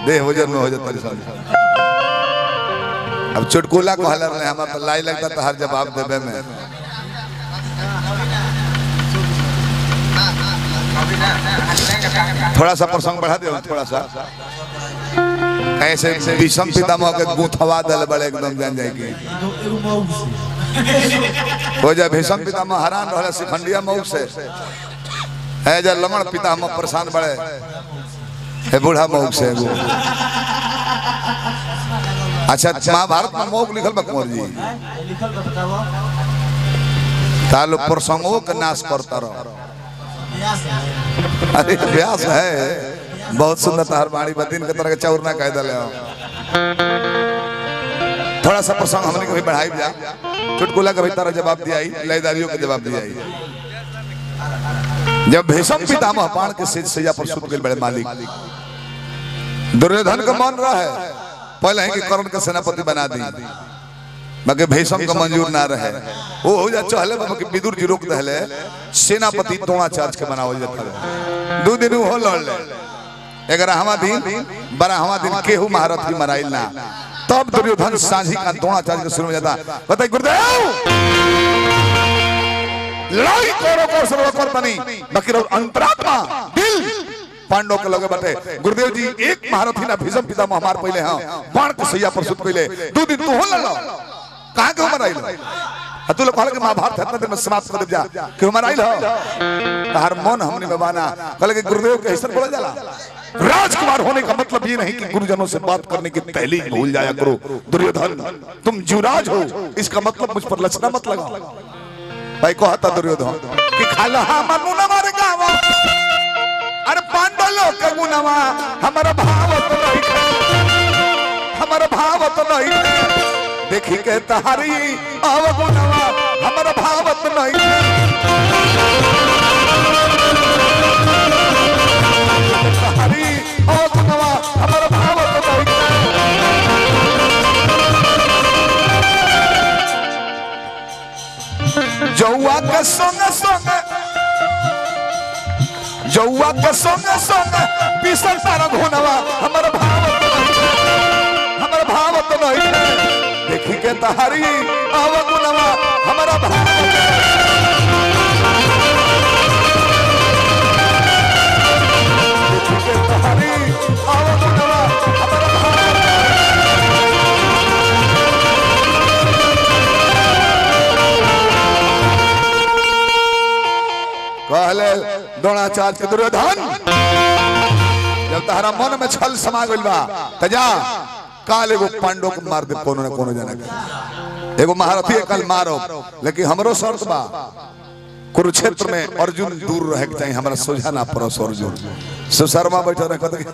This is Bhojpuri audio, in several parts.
देह वजन में हो जाता है सब अब चुटकुला को हलर नहीं हमारा तो लाई लगता तो हर जवाब देवे में थोड़ा सा प्रसंग बढ़ा दे थोड़ा सा ऐसे विषम पितामह के गुथवा दल बड़े एकदम जान जाएगी हो जाए भीषम पितामह हरान रहा सिखंडिया मऊ से है जा लमण पितामह परेशान बड़े है बूढ़ा मऊ से एगो अच्छा महाभारत में मऊ लिखल बा कुंवर जी तालो प्रसंगों के नाश करता रहो अरे व्यास है बहुत सुंदर तार बाणी बदीन के तरह के चौर ना कह दले हो थोड़ा सा प्रसंग हमने कभी बढ़ाई जा चुटकुला कभी तरह जवाब दिया लयदारियों के जवाब दिया जब भीषम पितामह बाण के सिर सैया पर सुत गए बड़े मालिक दुर्योधन का मन रहे पहले ही कि कर्ण के सेनापति बना दी बाकी भीषम का मंजूर ना रहे वो हो जा चहले बाबा के विदुर जी रोक दहले सेनापति द्रोणाचार्य के बनावल जाता है दो दिन हो लड़ ले ग्यारहवा दिन बारहवा दिन केहू महारथी मराइल ना तब दुर्योधन साझी का द्रोणाचार्य के शुरू में जाता बताइए गुरुदेव लड़ाई करो को सर्व कर बनी बाकी रहो अंतरात्मा दिल पांडव के लगे बटे गुरुदेव जी एक महारथी ना भीषम पिता हमार पहले हां बाण के सैया पर सुत पहले दो दिन तू हो लड़ो कहां के उमर आइल आ तू लोग कहल के महाभारत इतना दिन में समाप्त कर दे जा कि उमर आइल हो तार मन हमने बबाना कहल के गुरुदेव के ऐसा बोला जाला राजकुमार होने का मतलब ये नहीं कि गुरुजनों से बात करने की पहले ही भूल जाया करो दुर्योधन तुम जुराज हो इसका मतलब मुझ पर लचना मत लगाओ भाई को हता दुर्योधन कि खाला मनु न मारे गावा अरे पांडव लोग के गुनावा हमारा भाव तो नहीं हमारा भाव तो नहीं देखी के तहारी आव गुनावा हमारा भाव तो नहीं तहारी आव गुनावा हमारा भाव तो नहीं जौआ के संग संग जौआ के संग संग पीसल तारा घोनवा हमर भाव तो नहीं हमर भाव तो नहीं देखी के तहारी आव गुनवा हमारा भाव देखी के तहारी आव गुनवा हमारा भाव कहले द्रोणाचार्य के दुर्योधन जब तहरा मन में छल समा गइल बा त जा काल एगो पांडव को मार दे कोनो न कोनो जना के एगो महारथी कल मारो लेकिन हमरो शर्त बा कुरुक्षेत्र में अर्जुन दूर रहे के चाहिए हमरा सोझा ना परस अर्जुन सुशर्मा बैठो रहे कहते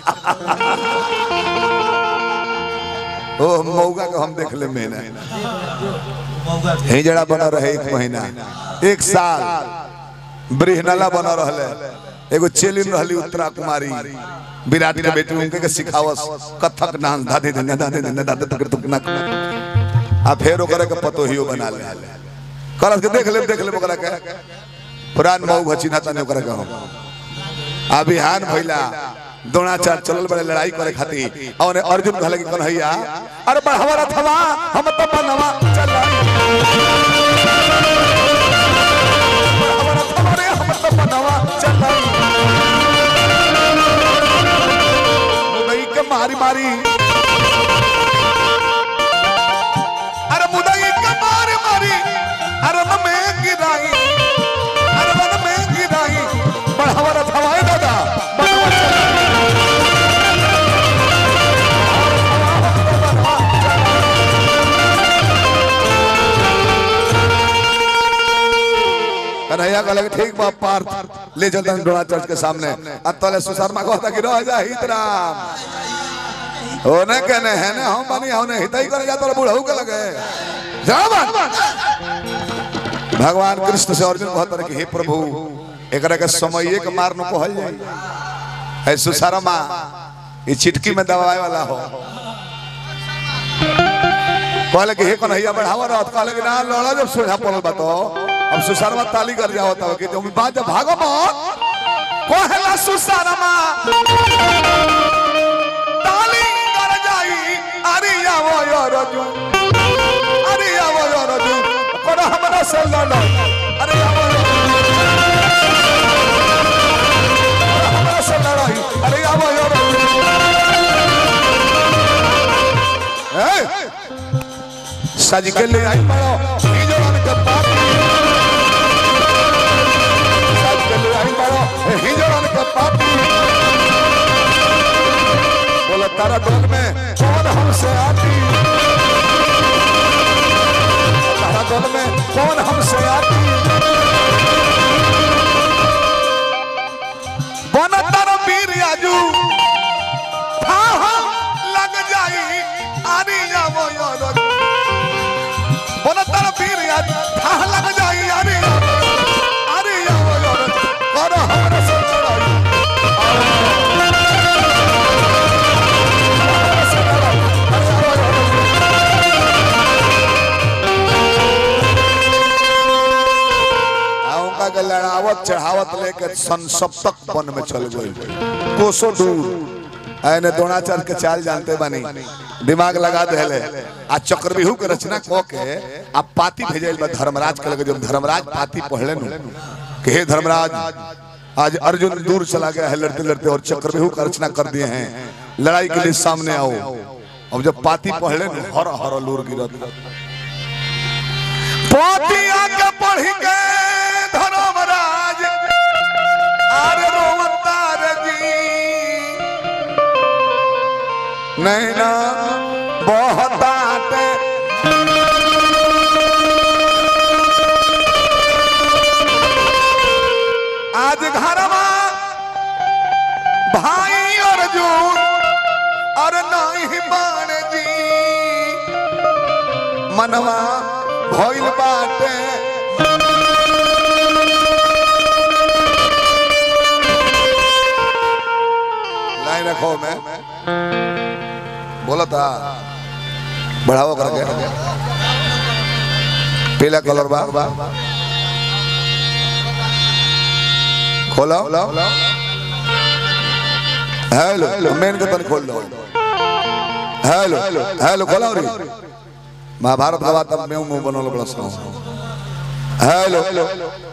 ओ मौगा को हम देख ले महीना हिजड़ा बना रहे एक महीना एक साल ब्रिहनला बना रहले एगो चेलिन रहली उत्तरा कुमारी विराट के बेटी उनके के सिखावस कथक डांस दादे धन्य दादे धन्य दादे तक तुक ना आ फेर ओकरा के पतोहियो बना ले करस के देख ले देख ले ओकरा के पुरान मऊ घचिना तने ओकरा के हम आ बिहान भइला द्रोणाचार्य चलल बड़े लड़ाई करे खातिर और अर्जुन कहले कि कन्हैया अरे बढ़ावा रथवा हम तो बनवा चल हमारे हम तो बनवा चल मुदई के मारी मारी अरे मुदई के मारी मारी अरे न में गिराई अरे न में गिराई बढ़ावा रथवा ए दादा बनवा चल कन्हैया कहले कि ठीक बा पार्थ ले चलता द्रोणाचार्य के सामने अब तले सुशर्मा कहता कि रह जा हित राम होने के ने है ने हम बनी होने हित ही करे जाता बूढ़ऊ के लगे जा बात भगवान कृष्ण से अर्जुन कहता रहे कि हे प्रभु एकरा के समय के मार न कहल जाए है सुशर्मा ये चिटकी में दबाए वाला हो कहले कि हे कन्हैया बढ़ावा रहत कहले कि ना लड़ा जब सोझा पड़ल बा तो अब सुशर्मा ताली कर जाओ तब कि तुम बात जब भागो मत कहला सुशर्मा अर्जुन अरे आवो अर्जुन कर हमरा से लड़ाई अरे आवो हमरा से लड़ाई अरे आवो अर्जुन ए सज के ले आई बड़ो ई जवान के पापी सज के ले आई बड़ो ई जवान के पापी बोला तारा डोल में कौन हमसे आती तारा डोल में कौन हमसे आती बन तारा वीर आजू हाँ हाँ लग जाई आनी जावो यार बन तारा वीर आजू हाँ लग जाई आनी आनी जावो यार कर हमरा से लड़ाई उनका के लड़ावत चढ़ावत लेके संसप्तक वन में चल गई कोसो दूर ऐने द्रोणाचार्य के चाल जानते बानी दिमाग लगा देले आ चक्रव्यूह के रचना क के आ पाती भेजल बा धर्मराज के लगे जब धर्मराज पाती पढ़ले नु कि हे धर्मराज आज अर्जुन दूर चला गया है लड़ते लड़ते और चक्रव्यूह का रचना कर दिए हैं लड़ाई के लिए सामने आओ अब जब पाती पढ़ले नु हर हर लूर गिरत पाती आके पढ़ी के धर्मराज आरे रोवतार जी नैना बहताटे आज घरमा भाई अर्जुन और नहीं बाण जी मनवा भइल बाटे लाइन रखो मैं बोला था बढ़ाओ करके पीला कलर बा खोलो हेलो मेन के तन खोल दो हेलो हेलो खोलो रे महाभारत का बात अब मैं मुंह बनोलो बड़ा सुनो हेलो